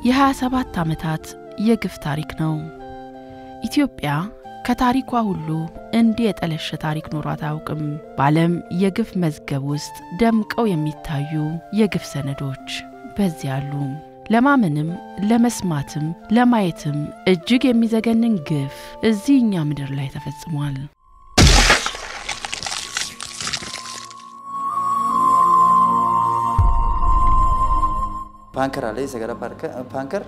የ27 ዓመታት የግፍ ታሪክ ነው። ኢትዮጵያ ከታሪኳ ሁሉ እንዲህ የጠለሸ ታሪክ ኖሯት አያውቅም። በዓለም የግፍ መዝገብ ውስጥ ደምቀው የሚታዩ የግፍ ሰነዶች በዚህ አሉ። ለማመንም ለመስማትም ለማየትም እጅግ የሚዘገንን ግፍ እዚህ እኛ ምድር ላይ ተፈጽሟል። ፓንከር አለ የሰገራ ፓንከር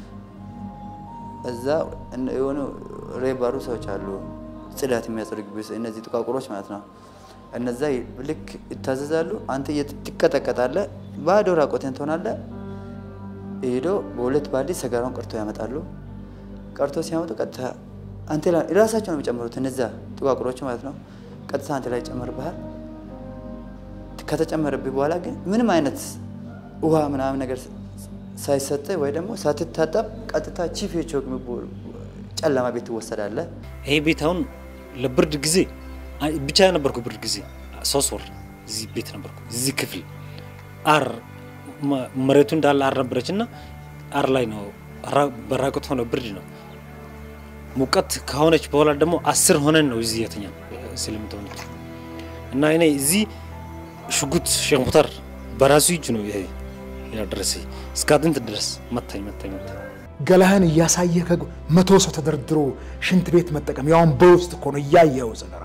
እዛ የሆኑ ሬባሩ ሰዎች አሉ፣ ጽዳት የሚያጸዱ እነዚህ ጥቋቁሮች ማለት ነው። እነዛ ልክ ይታዘዛሉ። አንተ ትቀጠቀጣለህ፣ ባዶ ራቆትን ትሆናለህ። ሄዶ በሁለት ባልዲ ሰገራውን ቀርቶ ያመጣሉ። ቀርቶ ሲያመጡ ቀጥታ አንተ ላይ ራሳቸው ነው የሚጨምሩት፣ እነዛ ጥቋቁሮች ማለት ነው። ቀጥታ አንተ ላይ ይጨመርብሃል። ከተጨመረብህ በኋላ ግን ምንም አይነት ውሃ ምናምን ነገር ሳይሰጥ ወይ ደግሞ ሳትታጠብ ቀጥታ ቺፍ የቾክ ጨለማ ቤት ትወሰዳለህ። ይሄ ቤት አሁን ለብርድ ጊዜ ብቻ ነበርኩ። ብርድ ጊዜ ሶስት ወር እዚህ ቤት ነበርኩ። እዚህ ክፍል አር መሬቱ እንዳለ አር ነበረች እና አር ላይ ነው በራቁት ሆነ ብርድ ነው። ሙቀት ከሆነች በኋላ ደግሞ አስር ሆነን ነው እዚህ የተኛ ስለምትሆነች እና እኔ እዚህ ሽጉጥ ሼክ ሙክታር በራሱ እጅ ነው ይሄ ያደረሰ እስከ አጥንት ድረስ መታኝ መታኝ መታኝ። ገላህን እያሳየ መቶ ሰው ተደርድሮ ሽንት ቤት መጠቀም ያውን በውስጥ እኮ ነው እያየው ሰገራው።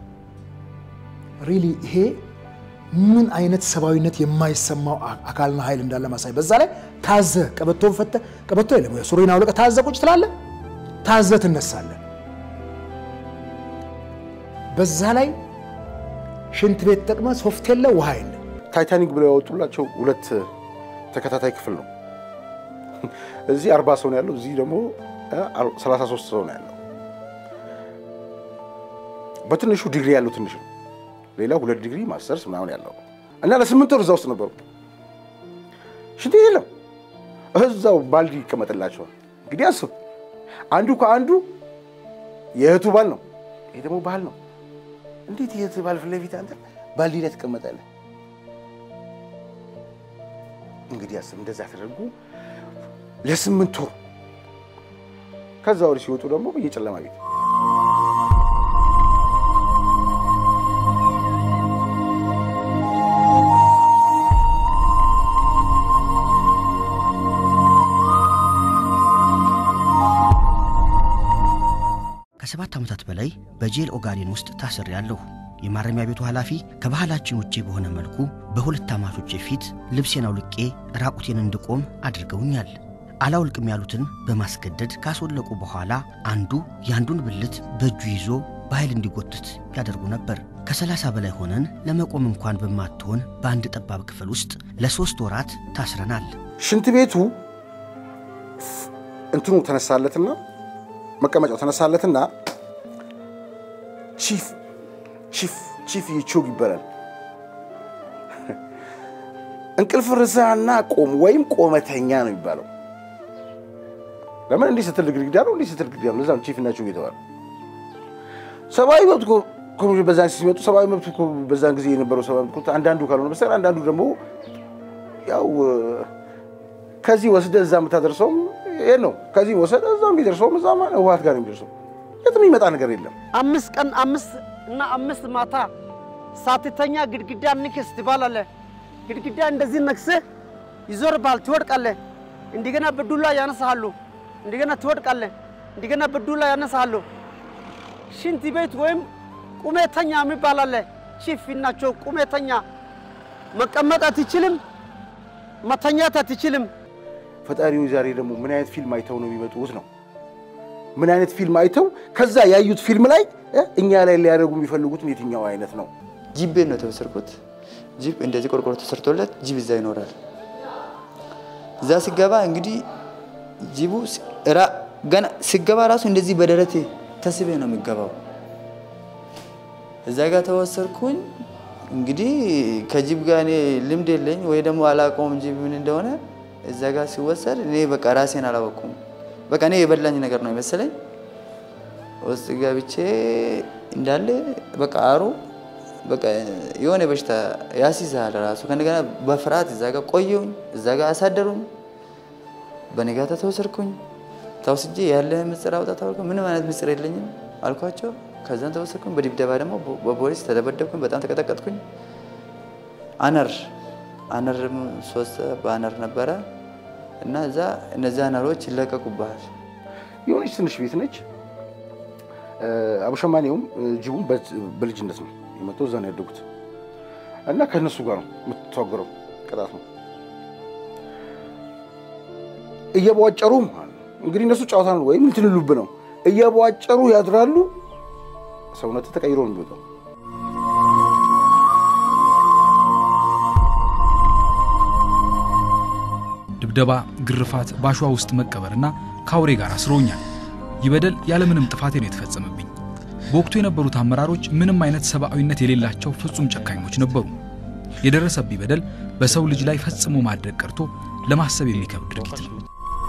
ሪሊ ይሄ ምን አይነት ሰብአዊነት የማይሰማው አካልና ኃይል እንዳለ ማሳይ። በዛ ላይ ታዘ ቀበቶን ፈተ ቀበቶ የለም ሱሪን አውልቀ ታዘ ቁጭ ትላለ፣ ታዘ ትነሳለ። በዛ ላይ ሽንት ቤት ጠቅመ ሶፍት የለ ውሃ የለ። ታይታኒክ ብለው ያወጡላቸው ሁለት ተከታታይ ክፍል ነው። እዚህ አርባ ሰው ነው ያለው፣ እዚህ ደግሞ ሰላሳ ሶስት ሰው ነው ያለው። በትንሹ ዲግሪ ያለው ትንሽ ነው። ሌላው ሁለት ዲግሪ ማስተርስ ምናምን ያለው እና ለስምንት ወር እዛ ውስጥ ነበሩ። ሽንት ቤት የለም፣ እዛው ባልዲ ይቀመጥላቸዋል። እንግዲህ አስብ፣ አንዱ ከአንዱ የእህቱ ባል ነው፣ ይሄ ደግሞ ባህል ነው። እንዴት የእህት ባል ፊት ለፊት አንተ ባልዲ ላይ ትቀመጣለህ? እንግዲህ አስብ፣ እንደዛ ተደርጎ ለስምንት ወር ከዛ ወዲህ ሲወጡ ደግሞ በየጨለማ ቤት ከሰባት ዓመታት በላይ በጄል ኦጋዴን ውስጥ ታስሬያለሁ። የማረሚያ ቤቱ ኃላፊ ከባህላችን ውጪ በሆነ መልኩ በሁለት አማቾቼ ፊት ልብሴን አውልቄ ራቁቴን እንድቆም አድርገውኛል። አላውልቅም ያሉትን በማስገደድ ካስወለቁ በኋላ አንዱ የአንዱን ብልት በእጁ ይዞ በኃይል እንዲጎትት ያደርጉ ነበር። ከሰላሳ በላይ ሆነን ለመቆም እንኳን በማትሆን በአንድ ጠባብ ክፍል ውስጥ ለሦስት ወራት ታስረናል። ሽንት ቤቱ እንትኑ ተነሳለትና መቀመጫው ተነሳለትና ቺፍ ቺፍ ቺፍ ይቾግ ይባላል። እንቅልፍ ርሳና ቆም ወይም ቆመተኛ ነው የሚባለው። ለምን እንዲህ ስትል ግድግዳ ነው፣ እንዲህ ስትል ግድግዳ ነው። ለዛም ቺፍ እና ቾግ የተባለው ሰብአዊ መብት ኮሚሽን በዛን ሲመጡ ሰብአዊ መብት በዛን ጊዜ የነበረው ሰብአዊ መብት አንዳንዱ ካልሆነ በስተቀር አንዳንዱ ደግሞ ያው ከዚህ ወስደ እዛ የምታደርሰውም ይሄ ነው። ከዚህ ወሰደ እዛ የሚደርሰውም እዛ ህወሓት ጋር የሚደርሰው የትም የሚመጣ ነገር የለም። አምስት ቀን አምስት እና አምስት ማታ ሳትተኛ ግድግዳ ንክስ ትባላለህ። ግድግዳ እንደዚህ ነክስህ ይዞርባል፣ ትወድቃለህ። እንደገና በዱላ ያነሳሉ፣ እንደገና ትወድቃለህ፣ እንደገና በዱላ ያነሳሉ። ሽንት ቤት ወይም ቁሜተኛ የሚባል አለ። ቺፍ ናቸው። ቁሜተኛ መቀመጥ አትችልም፣ መተኛት አትችልም። ፈጣሪው ዛሬ ደግሞ ምን አይነት ፊልም አይተው ነው የሚመጡት ነው? ምን አይነት ፊልም አይተው ከዛ ያዩት ፊልም ላይ እኛ ላይ ሊያደርጉ የሚፈልጉትን የትኛው አይነት ነው? ጂፕ ቤት ነው የተወሰድኩት። ጂፕ እንደዚህ ቆርቆሮ ተሰርቶለት ጂፕ እዛ ይኖራል። እዛ ሲገባ እንግዲህ ጂቡ ገና ሲገባ ራሱ እንደዚህ በደረቴ ተስቤ ነው የሚገባው። እዛ ጋር ተወሰድኩኝ። እንግዲህ ከጂብ ጋር እኔ ልምድ የለኝ ወይ ደግሞ አላውቀውም ጂብ ምን እንደሆነ። እዛ ጋር ሲወሰድ እኔ በቃ ራሴን አላወቅኩም። በቃ እኔ የበላኝ ነገር ነው የመሰለኝ። ውስጥ ገብቼ እንዳለ በቃ አሩ በቃ የሆነ በሽታ ያስይዛል ራሱ። ከእንደገና በፍርሃት እዛ ጋር ቆየሁኝ፣ እዛ ጋር አሳደሩኝ። በነጋታ ተወሰድኩኝ። ተወስጄ ያለ ምስጢር አውጣ ተባልኩ። ምንም አይነት ምስጢር የለኝም አልኳቸው። ከዛን ተወሰድኩኝ። በድብደባ ደግሞ በፖሊስ ተደበደብኩኝ። በጣም ተቀጠቀጥኩኝ። አነር አነርም ሶስት በአነር ነበረ እና እዛ እነዚህ አነሮች ይለቀቁብሃል። የሆነች ትንሽ ቤት ነች። አቡሸማኔውም ጅቡም በልጅነት ነው የመጣው። እዛ ነው ያደጉት እና ከእነሱ ጋር ነው የምትተዋገረው። ቅጣት ነው እየቧጨሩ እንግዲህ እነሱ ጨዋታ ነው ወይም እንትን ልሉብ ነው እየቧጨሩ ያድራሉ። ሰውነት ተቀይሮ ነው የሚወጣው። ድብደባ፣ ግርፋት፣ ባሸዋ ውስጥ መቀበርና ከአውሬ ጋር አስረውኛል። ይህ በደል ያለምንም ጥፋቴ ነው የተፈጸመብኝ። በወቅቱ የነበሩት አመራሮች ምንም አይነት ሰብአዊነት የሌላቸው ፍጹም ጨካኞች ነበሩ። የደረሰብኝ በደል በሰው ልጅ ላይ ፈጽሞ ማድረግ ቀርቶ ለማሰብ የሚከብድ ድርጊት ነው።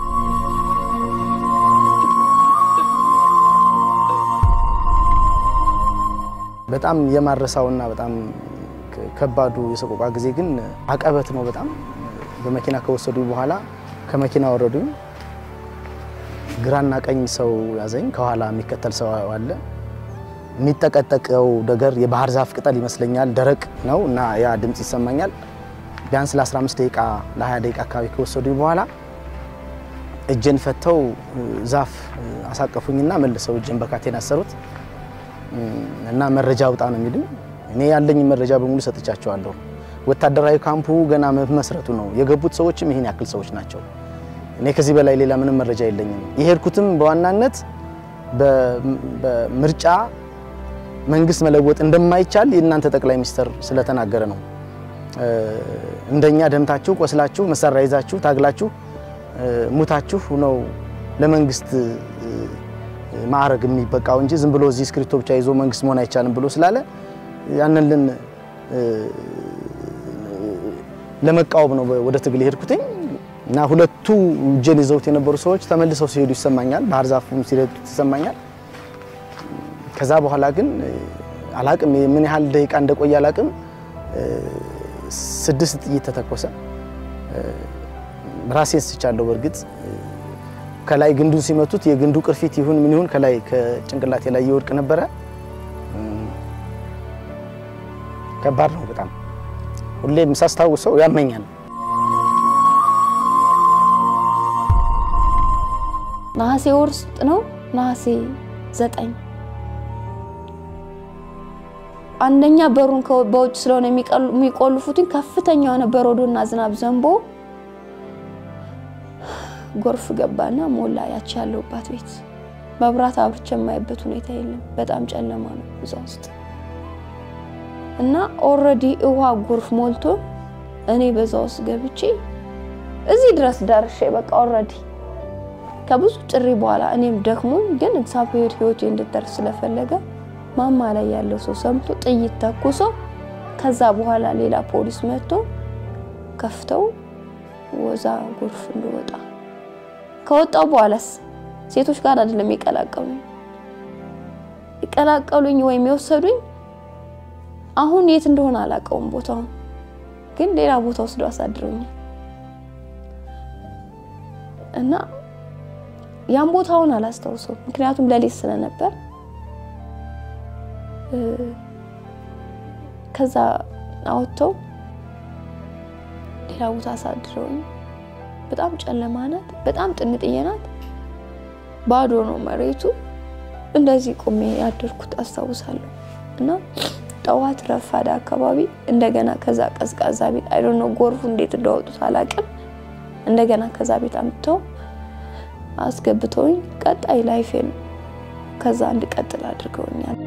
በጣም የማረሳውና በጣም ከባዱ የሰቆቃ ጊዜ ግን አቀበት ነው። በጣም በመኪና ከወሰዱኝ በኋላ ከመኪና ወረዱኝ። ግራና ቀኝ ሰው ያዘኝ። ከኋላ የሚከተል ሰው አለ። የሚጠቀጠቀው ነገር የባህር ዛፍ ቅጠል ይመስለኛል። ደረቅ ነው እና ያ ድምፅ ይሰማኛል። ቢያንስ ለ15 ደቂቃ ለ20 ደቂቃ አካባቢ ከወሰዱኝ በኋላ እጄን ፈተው ዛፍ አሳቀፉኝና መልሰው እጄን በካቴን አሰሩት እና መረጃ አውጣ ነው የሚሉኝ። እኔ ያለኝ መረጃ በሙሉ ሰጥቻቸዋለሁ። ወታደራዊ ካምፑ ገና መመስረቱ ነው። የገቡት ሰዎችም ይህን ያክል ሰዎች ናቸው። እኔ ከዚህ በላይ ሌላ ምንም መረጃ የለኝም። የሄድኩትም በዋናነት በምርጫ መንግስት መለወጥ እንደማይቻል የእናንተ ጠቅላይ ሚኒስትር ስለተናገረ ነው። እንደኛ ደምታችሁ፣ ቆስላችሁ፣ መሳሪያ ይዛችሁ፣ ታግላችሁ፣ ሙታችሁ ነው ለመንግስት ማዕረግ የሚበቃው እንጂ ዝም ብሎ እዚህ እስክሪብቶ ብቻ ይዞ መንግስት መሆን አይቻልም ብሎ ስላለ ያንን ልን ለመቃወም ነው ወደ ትግል የሄድኩትኝ እና ሁለቱ እጄን ይዘውት የነበሩ ሰዎች ተመልሰው ሲሄዱ ይሰማኛል። ባህር ዛፉም ሲረዱት ይሰማኛል። ከዛ በኋላ ግን አላቅም ምን ያህል ደቂቃ እንደቆየ አላቅም። ስድስት ጥይት ተተኮሰ። ራሴን ስቻለሁ። በእርግጥ ከላይ ግንዱን ሲመቱት የግንዱ ቅርፊት ይሁን ምን ይሁን ከላይ ከጭንቅላቴ ላይ ይወድቅ ነበረ። ከባድ ነው በጣም ሁሌም ሳስታውሰው ያመኛል። ነሐሴ ወር ውስጥ ነው ነሐሴ ዘጠኝ አንደኛ በሩን በውጭ ስለሆነ የሚቆልፉትኝ ከፍተኛ የሆነ በረዶና ዝናብ ዘንቦ ጎርፍ ገባና ሞላ። ያቺ ያለሁባት ቤት መብራት አብርቼ የማይበት ሁኔታ የለም። በጣም ጨለማ ነው እዛ ውስጥ እና ኦልሬዲ ውሃ ጎርፍ ሞልቶ እኔ በዛ ውስጥ ገብቼ እዚህ ድረስ ደርሼ በቃ ኦልሬዲ ከብዙ ጥሪ በኋላ እኔም ደክሞኝ ግን እግዚአብሔር ሕይወቴ እንድትደርስ ስለፈለገ ማማ ላይ ያለው ሰው ሰምቶ ጥይት ተኩሶ ከዛ በኋላ ሌላ ፖሊስ መጥቶ ከፍተው ወዛ ጎርፍ እንደወጣ ከወጣው በኋላስ ሴቶች ጋር አይደለም የቀላቀሉኝ የቀላቀሉኝ ወይም የወሰዱኝ አሁን የት እንደሆነ አላውቀውም ቦታውን ግን ሌላ ቦታ ወስደው አሳድረውኛል እና ያን ቦታውን አላስታውሰውም ምክንያቱም ለሌት ስለነበር ከዛ አወጥተው ሌላ ቦታ አሳድረውኝ በጣም ጨለማ ናት። በጣም ጥንጥዬ ናት። ባዶ ነው መሬቱ። እንደዚህ ቆሜ ያደርኩት አስታውሳለሁ። እና ጠዋት ረፋዳ አካባቢ እንደገና ከዛ ቀዝቃዛ ቤት አይ ዶንት ኖ ጎርፉ እንዴት እንዳወጡት አላውቅም። እንደገና ከዛ ቤት አምጥተው አስገብተውኝ ቀጣይ ላይፌን ከዛ እንድቀጥል አድርገውኛል።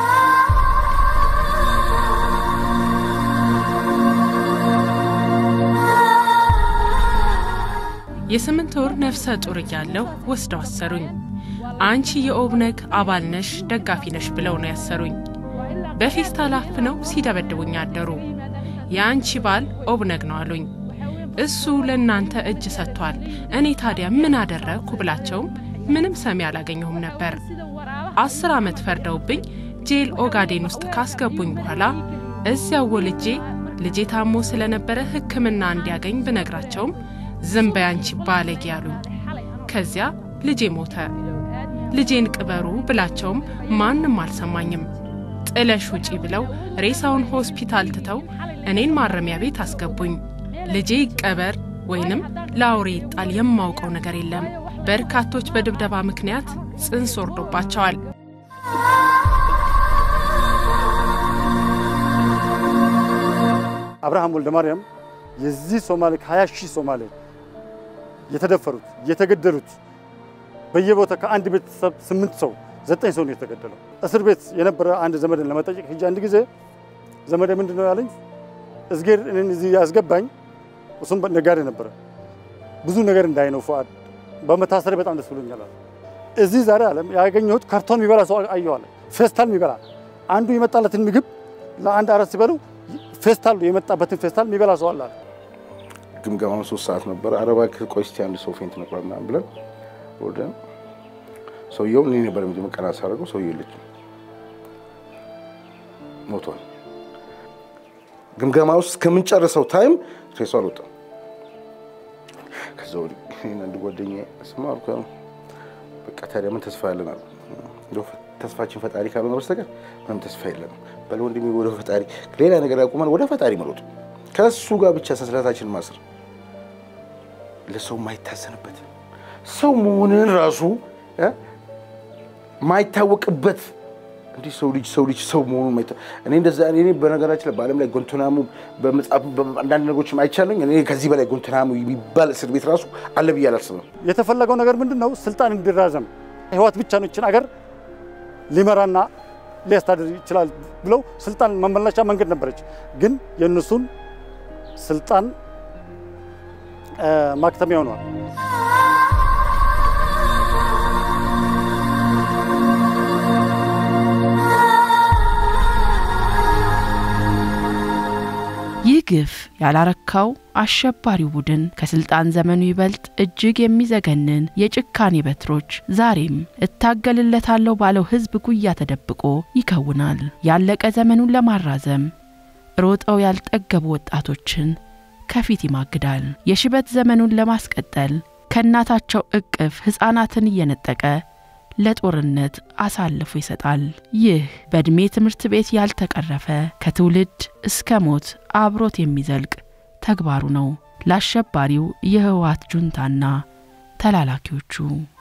የስምንት ወር ነፍሰ ጡር እያለሁ ወስደው አሰሩኝ። አንቺ የኦብነግ አባል ነሽ፣ ደጋፊ ነሽ ብለው ነው ያሰሩኝ። በፌስታል አፍነው ሲደበድቡኝ አደሩ። የአንቺ ባል ኦብነግ ነው አሉኝ። እሱ ለእናንተ እጅ ሰጥቷል፣ እኔ ታዲያ ምን አደረግኩ ብላቸውም ምንም ሰሚ አላገኘሁም ነበር። አስር ዓመት ፈርደውብኝ ጄል ኦጋዴን ውስጥ ካስገቡኝ በኋላ እዚያው ወልጄ ልጄ ታሞ ስለነበረ ሕክምና እንዲያገኝ ብነግራቸውም ዝም በይ አንቺ ባለጌ አሉኝ። ከዚያ ልጄ ሞተ። ልጄን ቅበሩ ብላቸውም ማንም አልሰማኝም። ጥለሽ ውጪ ብለው ሬሳውን ሆስፒታል ትተው እኔን ማረሚያ ቤት አስገቡኝ። ልጄ ይቀበር ወይንም ለአውሬ ይጣል የማውቀው ነገር የለም። በርካቶች በድብደባ ምክንያት ጽንስ ወርዶባቸዋል። አብርሃም ወልደ ማርያም የዚህ ሶማሌ ከሀያ ሺህ ሶማሌ የተደፈሩት የተገደሉት በየቦታ ከአንድ ቤተሰብ ስምንት ሰው ዘጠኝ ሰው ነው የተገደለው። እስር ቤት የነበረ አንድ ዘመድን ለመጠየቅ ሂጄ አንድ ጊዜ ዘመዴ ምንድን ነው ያለኝ፣ እዝጌር እኔን እዚህ ያስገባኝ እሱም ነጋዴ ነበረ። ብዙ ነገር እንዳይ ነው ፉአድ በመታሰሪ በጣም ደስ ብሎኛል። እዚህ ዛሬ አለም ያገኘሁት ካርቶን የሚበላ ሰው አየዋለ፣ ፌስታል የሚበላ አንዱ የመጣለትን ምግብ ለአንድ አራት ሲበሉ ፌስታል የመጣበትን ፌስታል የሚበላ ሰው አለ። ግምገማው ሶስት ሰዓት ነበር። አረባ ቆይ እስኪ አንድ ሰው ፌንት ነበር ምናምን ብለን ወደ ሰውየው እኔ ነበር መጀመሪያ ቀና ሳደርገው ሰውየው የለችም ሞቷል። ግምገማ ውስጥ ከምንጨርሰው ታይም ሬሱ አልወጣም። ከዛ ወዲህ እኔና አንድ ጓደኛዬ ስማ አልኩ በቃ ታዲያ ምን ተስፋ ያለን አሉ። እንደው ተስፋችን ፈጣሪ ካልሆነ በስተቀር ምንም ተስፋ የለም። በል ወንድሜ ወደ ፈጣሪ ሌላ ነገር ያቁመን፣ ወደ ፈጣሪ መሮጥ፣ ከእሱ ጋር ብቻ ሰንሰለታችንን ማሰር፣ ለሰው የማይታዘንበት ሰው መሆንን ራሱ ማይታወቅበት እንዲህ ሰው ልጅ ሰው ልጅ ሰው መሆኑን ማይታ እኔ እንደዛ እኔ በነገራችን ላይ በዓለም ላይ ጎንቶናሙ በመጽሐፍ አንዳንድ ነገሮችም አይቻለኝ። እኔ ከዚህ በላይ ጎንቶናሙ የሚባል እስር ቤት ራሱ አለ ብዬ አላስብም። የተፈለገው ነገር ምንድን ነው? ስልጣን እንዲራዘም ህወሓት ብቻ ነው ይችን አገር ሊመራና ሊያስተዳድር ይችላል ብለው ስልጣን መመለሻ መንገድ ነበረች። ግን የእነሱን ስልጣን ማክተሚያ ሆኗል። ይህ ግፍ ያላረካው አሸባሪው ቡድን ከስልጣን ዘመኑ ይበልጥ እጅግ የሚዘገንን የጭካኔ በትሮች ዛሬም እታገልለታለሁ ባለው ህዝብ ጉያ ተደብቆ ይከውናል። ያለቀ ዘመኑን ለማራዘም ሮጠው ያልጠገቡ ወጣቶችን ከፊት ይማግዳል። የሽበት ዘመኑን ለማስቀጠል ከእናታቸው እቅፍ ሕፃናትን እየነጠቀ ለጦርነት አሳልፎ ይሰጣል። ይህ በዕድሜ ትምህርት ቤት ያልተቀረፈ ከትውልድ እስከ ሞት አብሮት የሚዘልቅ ተግባሩ ነው ለአሸባሪው የህወሓት ጁንታና ተላላኪዎቹ።